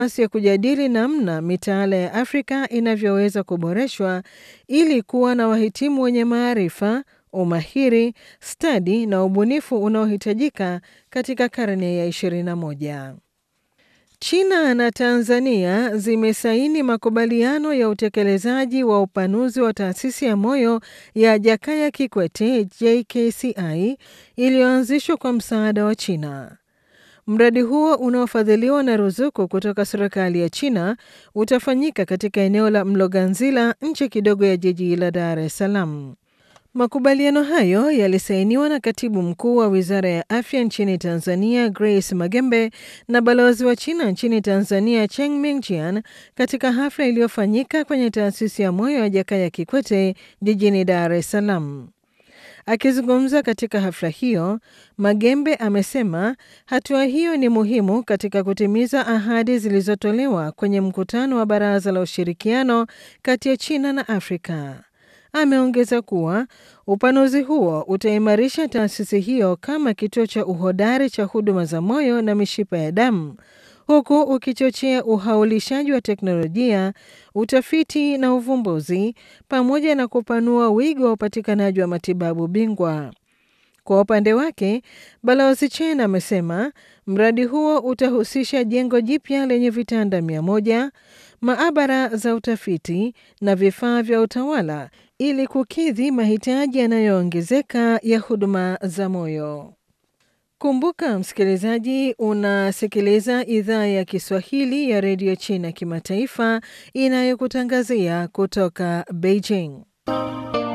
nafasi ya kujadili namna mitaala ya Afrika inavyoweza kuboreshwa ili kuwa na wahitimu wenye maarifa, umahiri, stadi na ubunifu unaohitajika katika karne ya 21. China na Tanzania zimesaini makubaliano ya utekelezaji wa upanuzi wa taasisi ya moyo ya Jakaya Kikwete JKCI iliyoanzishwa kwa msaada wa China. Mradi huo unaofadhiliwa na ruzuku kutoka serikali ya China utafanyika katika eneo la Mloganzila nje kidogo ya jiji la Dar es Salaam. Makubaliano hayo yalisainiwa na katibu mkuu wa wizara ya afya nchini Tanzania, Grace Magembe, na balozi wa China nchini Tanzania, Cheng Mingjian, katika hafla iliyofanyika kwenye taasisi ya moyo ya Jakaya Kikwete jijini Dar es Salaam. Akizungumza katika hafla hiyo, Magembe amesema hatua hiyo ni muhimu katika kutimiza ahadi zilizotolewa kwenye mkutano wa Baraza la Ushirikiano kati ya China na Afrika. Ameongeza kuwa upanuzi huo utaimarisha taasisi hiyo kama kituo cha uhodari cha huduma za moyo na mishipa ya damu, huku ukichochea uhaulishaji wa teknolojia, utafiti na uvumbuzi, pamoja na kupanua wigo wa upatikanaji wa matibabu bingwa. Kwa upande wake, Balozi Chen amesema mradi huo utahusisha jengo jipya lenye vitanda mia moja, maabara za utafiti na vifaa vya utawala ili kukidhi mahitaji yanayoongezeka ya huduma za moyo. Kumbuka msikilizaji, unasikiliza idhaa ya Kiswahili ya redio China kimataifa inayokutangazia kutoka Beijing.